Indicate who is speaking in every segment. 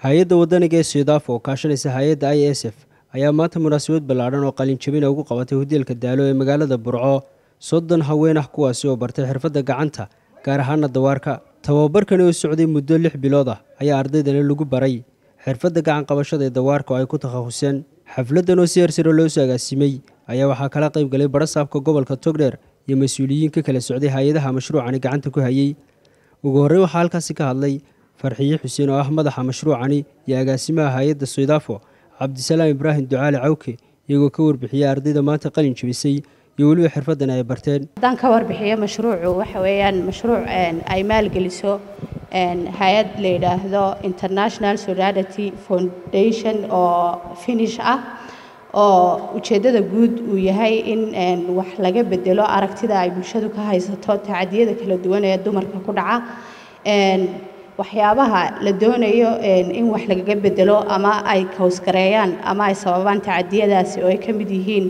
Speaker 1: hay-adda wadaniga ee suudaaf oo kaashanaysa hay-adda i s f ayaa maanta munaasabad ballaadhan oo qalinjabina ugu qabatay hoteelka daalo ee magaalada burco soddon haween ah kuwaasi oo bartay xirfadda gacanta gaar ahaana dawaarka tababarkani oo socday muddo lix bilood ah ayaa ardaydani lagu baray xirfadda gacan qabashada ee dawaarka oo ay ku takhasuseen xafladdan oo si hersare loo soo agaasimay ayaa waxaa kala qayb galay barasaabka gobolka togdheer iyo mas-uuliyiin ka kala socday hay-adaha mashruucani gacanta ku hayey ugu horreyn waxaa halkaasi ka hadlay farxiye xuseen oo ah madaxa mashruucani iyo agaasimaha hay-adda suudaafo cabdisalaam ibraahim ducaali cawke iyagoo ka warbixiyey ardayda maanta qalin jebisay iyo weliba xirfaddan ay barteen
Speaker 2: haddaan ka warbixiyo mashruucu waxa weeyaan mashruuc ay maalgeliso hay-ad la yidhaahdo international solidarity foundation oo finish ah oo ujeeddada guud uu yahay in wax laga bedelo aragtida ay bulshadu ka haysato tacadiyada kala duwan ee dumarka ku dhaca waxyaabaha la doonayo in wax lagaga bedelo ama ay kawsgareeyaan ama ay sababaan tacadiyadaasi oo ay ka mid yihiin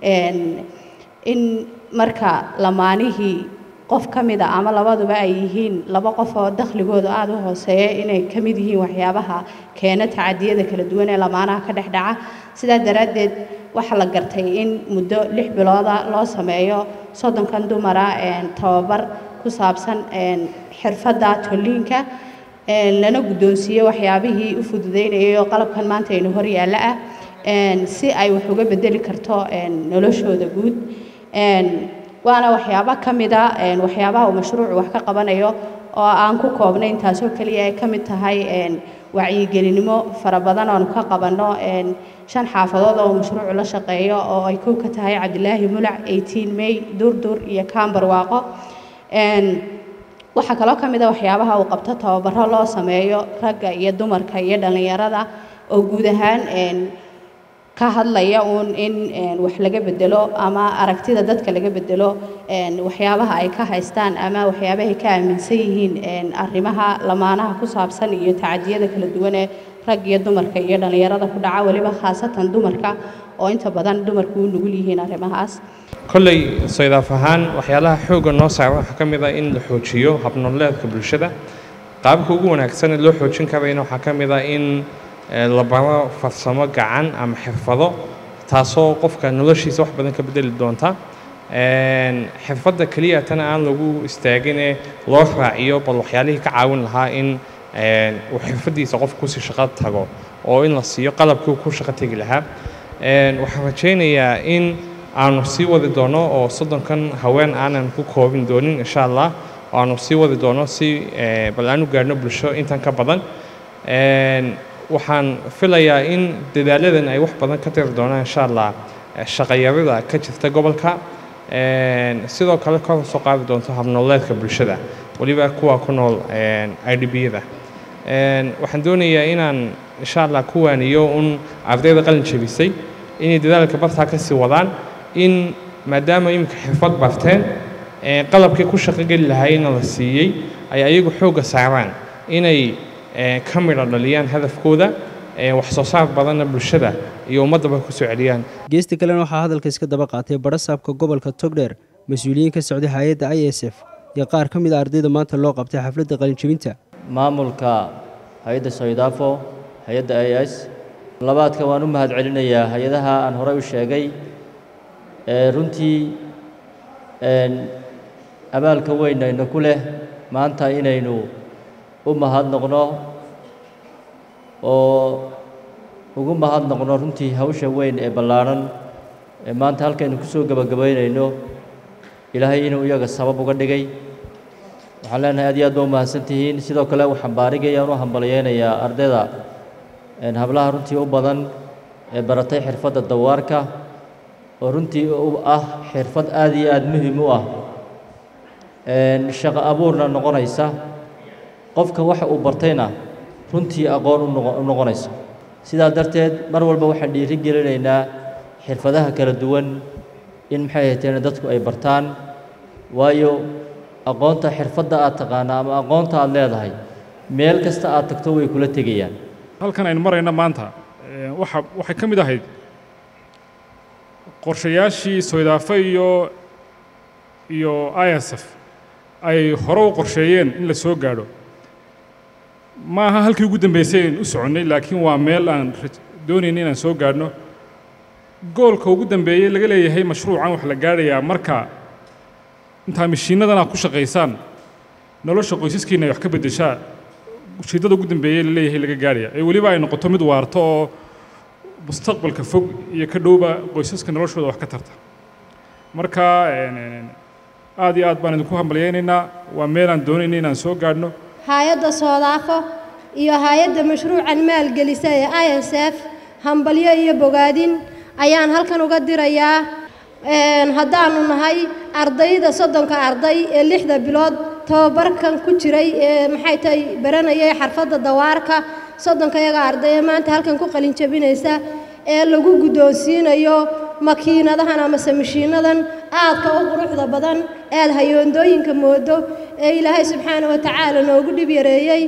Speaker 2: in marka lamaanihii qof ka mida ama labaduba ay yihiin laba qof oo dakhligooda aada u hooseeya inay ka mid yihiin waxyaabaha keena tacadiyada kala duwan ee lamaanaha ka dhex dhaca sidaa daraaddeed waxaa la gartay in muddo lix bilooda loo sameeyo soddonkan dumara tababar ku saabsan xirfadda tolliinka lana guddoonsiiyo waxyaabihii u fududeynayay oo qalabkan maanta aynu hor yaalla ah si ay wax uga bedeli karto noloshooda guud waana waxyaabo ka mida waxyaabaha uu mashruucu wax ka qabanayo oo aan ku koobnayn taasoo keliya ay ka mid tahay wacyigelinimo fara badan oonu ka qabanno shan xaafadood oo mashruucu la shaqeeyo oo ay kow ka tahay cabdilaahi mulac eighteen may durdur iyo kaambar waaqo waxaa kaloo ka mid a waxyaabaha uu qabto tababaro loo sameeyo ragga iyo dumarka iyo dhallinyarada oo guud ahaan ka hadlaya uun in wax laga bedelo ama aragtida dadka laga bedelo waxyaabaha ay ka haystaan ama waxyaabahay ka aaminsan yihiin arrimaha lamaanaha ku saabsan iyo tacadiyada kala duwan ee rag iyo dumarka iyo dhallinyarada ku dhaca weliba khaasatan dumarka oo inta badan dumarku u nugul yihiin arrimahaas
Speaker 3: kolley saydaaf ahaan waxyaalaha xoogga noo saara waxaa ka mid ah in la xoojiyo habnoleedka bulshada qaabka ugu wanaagsan ee loo xoojin karayna waxaa ka mid ah in la baro farsamo gacan ama xirfado taasoo qofka noloshiisa wax badan ka bedeli doonta xirfadda keliya tana aan lagu istaaginee loo raaciyo bal waxyaalihii ka caawin lahaa in uu xirfaddiisa qof kusii shaqo tago oo in la siiyo qalabkii ku shaqo tegi lahaa waxaan rajaynayaa in aanu sii wadi doono oo soddonkan haween aanan ku koobin doonin insha allah oo aanu sii wadi doono si bal aan u gaarhno bulsho intan ka badan waxaan filayaa in dadaaladan ay wax badan ka tiri doonaan insha allah shaqayarida ka jirta gobolka sidoo kale kor soo qaadi doonto habnooleedka bulshada weliba kuwa ku nool i d b-yada waxaan doonayaa inaan insha allah ku waaniyo un ardayda qalin jebisay inay dadaalka bartaa ka sii wadaan in maadaama iminka xirfad barteen qalabkii ku shaqogeli lahaayna la siiyey ay ayagu xoogga saaraan inay ka midho dhaliyaan hadafkooda wax soo saar badanna bulshada iyo ummaddaba ku soo celiyaan
Speaker 1: geesta kalena waxaa hadalka iska daba qaatay barasaabka gobolka togdheer mas-uuliyiin ka socday hay-adda i s f iyo qaar ka mid a ardayda maanta loo qabtay xafladda qalinjebinta
Speaker 4: maamulka hay-adda soydaafo hay-adda i s labaadka waan u mahad celinayaa hay-adaha aan horey u sheegay runtii abaalka weyn ayna ku leh maanta inaynu u mahadnoqno oo ugu mahadnoqno runtii hawsha weyn ee ballaadhan ee maanta halkaynu ku soo gebagabaynayno ilaahay inuu iyaga sabab uga dhigay waxaan leenahay aad iyo aad ba u mahadsan tihiin sidoo kale waxaan baarigayaan u hambalyeynayaa ardayda hablaha runtii u badan ee baratay xirfadda dawaarka oo runtii u ah xirfad aad iyo aad muhim u ah shaqo abuurna noqonaysa qofka waxa uu bartayna runtii aqoon u noqonaysa sidaa darteed mar walba waxaan dhiiri gelinaynaa xirfadaha kala duwan in maxay hayteen dadku ay bartaan waayo aqoonta xirfadda aad taqaana ama aqoonta aad leedahay meel kasta aad tagto way kula tegayaan
Speaker 5: halkan aynu marayna maanta waxa waxay ka mid ahayd qorshayaashii soydaafe iyo iyo i s f ay hore u qorsheeyeen in la soo gaadho ma aha halkii ugu dambeysay aynu u soconnay laakiin waa meel aan doonayna inaan soo gaadhno goolka ugu dambeeyey laga leeyahay mashruucan wax la gaadhayaa marka intaa mashiinnadan aad ku shaqaysaan nolosha qoysaskiina ay wax ka beddeshaa ujeeddada ugu dambeeyey la leeyahay laga gaadhaya ee weliba ay noqoto mid waarto oo mustaqbalka fog iyo ka dhowba qoysaska noloshooda wax ka tarta marka aad iyo aad baan idinku hambalyaynaynaa waa meelaan doonayna inaan soo gaadhno
Speaker 6: hay-adda soodaafo iyo hay-adda mashruucan maalgelisa ee i s f hambalyo iyo bogaadin ayaan halkan uga dirayaa haddaanu nahay ardayda soddonka arday ee lixda bilood tababarkan ku jiray ee maxay tahay baranayay xarfadda dawaarka soddonka iyaga arday ee maanta halkan ku qalin jabinaysa ee lagu guddoonsiinayo makiinadahan amase mashiinadan aadka u quruxda badan ead hayoondooyinka moodo ee ilaahay subxaana wa tacaala noogu dhib yareeyey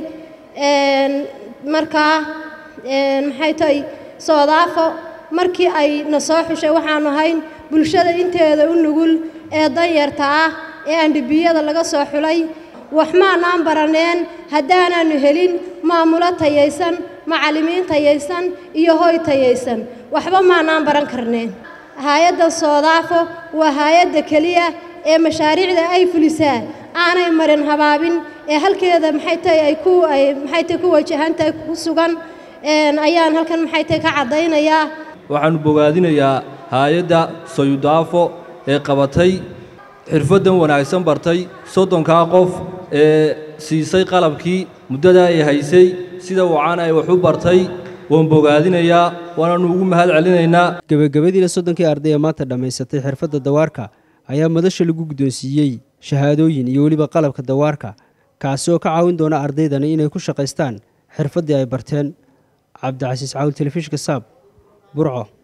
Speaker 6: markaa maxay tahay soodaafo markii ay na soo xushay waxaanu ahayn bulshada inteeda u nugul ee danyarta ah ee andhibiyada laga soo xulay wax maanaan baraneen haddaanaannu helin maamulo tayaysan macallimiin tayaysan iyo hoy tayaysan waxba maanaan baran karneen hay-addan soodaafo waa hay-adda keliya ee mashaariicda ay fulisaa aanay marin habaabin ee halkeeda maxay tahay ay ku ay maxay tahay ku wajahantahay ku sugan ayaan halkan maxay tahay ka caddaynayaa
Speaker 4: waxaannu bogaadinayaa hay-adda sayudaafo ee qabatay xirfaddan wanaagsan bartay soddonkaa qof ee siisay qalabkii muddada ay haysay sida wacan ay wax u bartay waan bogaadinayaa waanaannu ugu mahad celinaynaa
Speaker 1: gebagabadiina soddonkii arday ee maanta dhammaysatay xirfadda dawaarka ayaa madasha lagu guddoonsiiyey shahaadooyin iyo weliba qalabka dawaarka kaasi oo ka caawin doona ardaydani inay ku shaqaystaan xirfaddii ay barteen cabdicasiis caawil telefishinka saab burco